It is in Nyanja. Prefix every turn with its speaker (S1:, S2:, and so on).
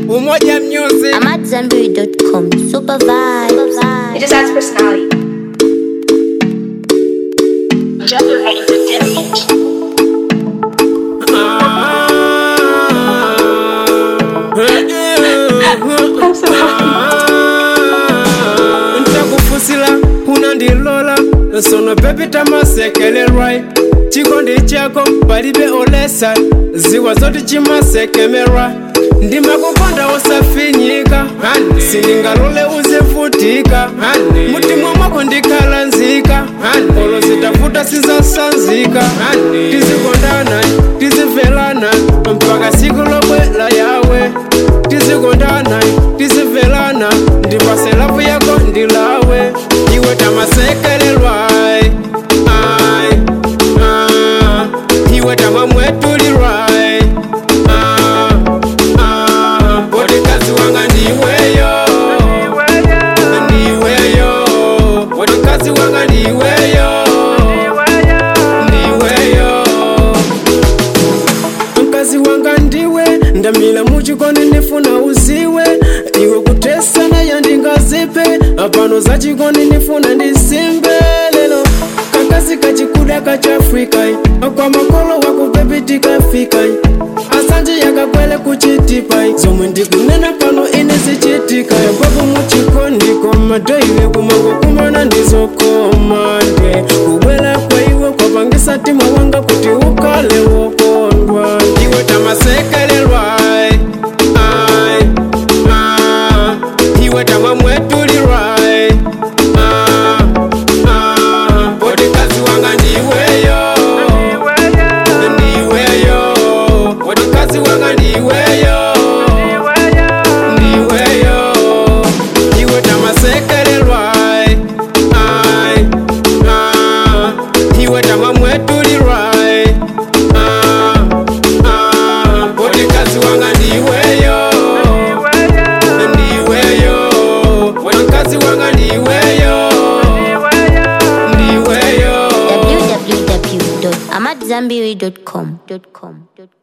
S1: umoja music
S2: I'm at Zenberry.com. Super vibes.
S3: It just adds personality.
S4: Gender Entertainment.
S3: I'm so happy.
S1: ntakufusila unandilola sono pepita masekelelwai chikondi chako palibe olesa ziwa zoti chimasekemerwa ndimakukonda usafinyika sindingalole uzivutika mutima mwako ndikhala nzika olo zitafuta sizasanzika tizikondana tizimvelana mpaka siku lobwela yawe tizikondana tizimvelana ndipase lavu yako ndilawe iwe tamasekelelwa ai, ai, ah, iwe tamamwetulilwa ai, ah, ah, wotikazi wanga ndiweyo ndiweyo wotikazi wanga ndiweyo ndiweyo mkazi wanga ndiwe ndamila muchikondi nifuna uziwe iwe kutesana yandingazipe apano za chikondi nifuna ndisimbe lelo kakazi kachikuda kachafrikai kwa makolo wakupepitikafika asanje yakakwele kuchitipai zomwe ndikunena pano ine zichitika yakwapo muchikondi komadoiwe kumango kumana ndizokomande kubwela kwa iwe kwapangisa tima wanga kuti ukale wokondwa iwe tamasekelelwa ai, ai, ah, iwe tamamwetulilwa ai, ah, ah, wotikazi wanga ndiweyo ndiweyo wotikazi wanga ndiweyo ndiweyo iwe tamasekelelwa ai, ai, ah, iwe tamamwetulilwa ai, ah, ah, wotikazi wanga ndiweyo ndiweyo wotikazi wanga ndiweyo ndiweyo
S2: www.amatzambiri.com.